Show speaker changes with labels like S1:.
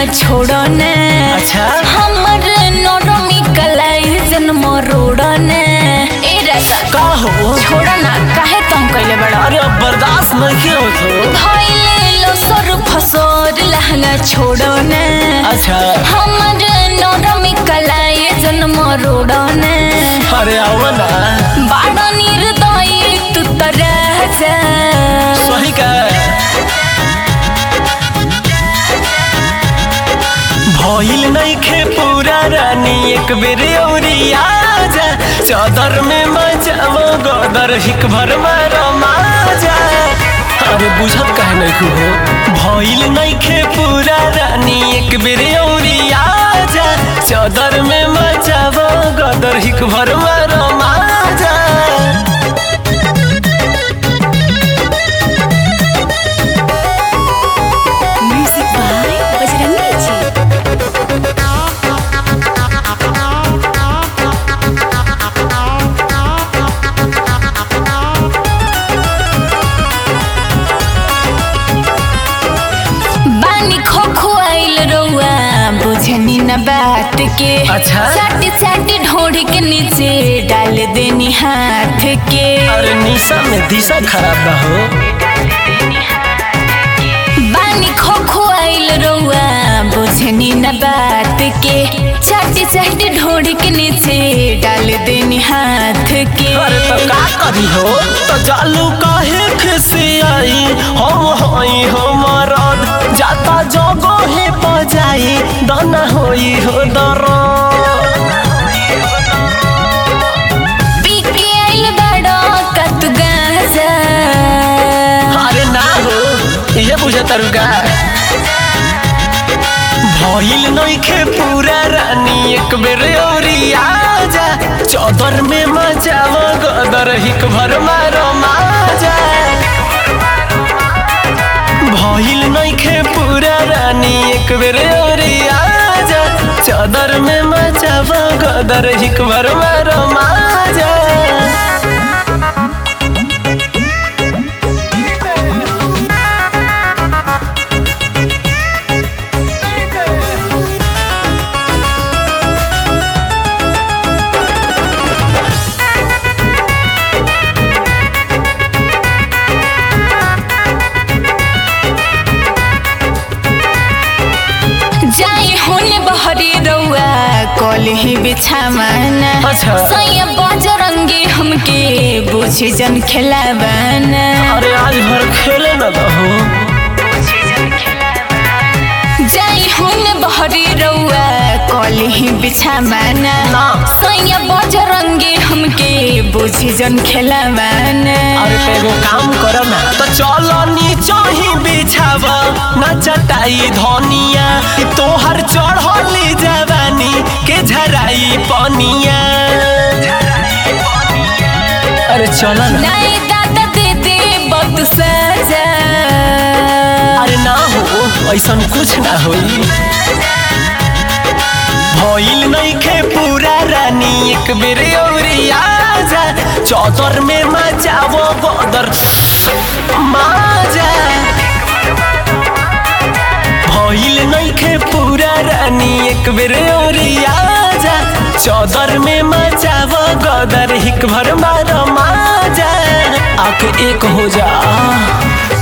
S1: छोड़ो ने
S2: अच्छा
S1: हमर नरमी कलाई जन्म रोड़ो ने ए राजा
S2: का हो
S1: छोड़ो ना काहे तुम कइले बड़ा
S2: अरे अब बर्दाश्त नहीं होत हो
S1: धइले लो सर फसोर लहंगा छोड़ो ने
S2: अच्छा
S1: हमर नरमी कलाई जन्म रोड़ो ने
S2: अरे आओ ना
S1: बाड़ा निर्दयी तू त राजा
S2: सही का भइल नहीं खे पूरा रानी एक बेर औरी आजा चादर में मचाव गदर हिक भर मारो माजा अरे बुझत काहे नहीं हो भइल नहीं खे पूरा रानी एक बेर औरी आजा चादर में मचाव गदर हिक भर मारो माजा
S1: म्यूजिक बाय बजरंगी जी बानी खो खुआइल रउआ बुझनी न बात के
S2: अच्छा।
S1: चाटी चाटी ढोड़ी के नीचे डाल देनी हाथ के
S2: अरे निशा में दिशा खराब ना हो
S1: बानी खो खुआइल रउआ बुझनी न बात के चाटी चाटी ढोड़ी के नीचे डाल देनी हाथ के
S2: अरे तो का करी हो तो जालू काहे खिसी आई हम होई हो मरद जाता जगो हे बजाई दाना होई हो दरद
S1: पी के आइल बड़ा कत गाजा
S2: अरे ना हो ये बुझे तरुगा भइल नइखे पूरा रानी एक बेर औरी आजा चौदर में मचाव गदर हिक भर मारो माजा भइल नइखे पूरा रानी एक बेर औरी आजा चौदर में मचाव गदर हिक भर मारो माजा
S1: जाई होने बहरी रउआ कल ही बिछावाना
S2: अच्छा।
S1: सैया बजरंगी हमके बुझी जन खेलावाना
S2: अरे आज भर खेले न दहो
S1: जाई होने बहरी रउआ कल ही बिछावाना
S2: ना।
S1: सैया बजरंगी हमके बुझी जन खेलावाना
S2: अरे तो एगो काम कर ना तो चलो नीचो ही बिछाव ना चटाई धनिया ई तोहर चढ़ली जवानी के झराई पनिया अरे चलो ना
S1: नहीं दादा दे दे बहुत सजा
S2: अरे ना हो ऐसा कुछ ना होई भइल नइखे पूरा रानी एक बेर औरी आजा चौदर में मचावो बदर माजा भइल नइखे पूरा रानी एक बेर औरी आजा चौदर में मचावो गदर हिक भर मारो माजा आके एक हो जा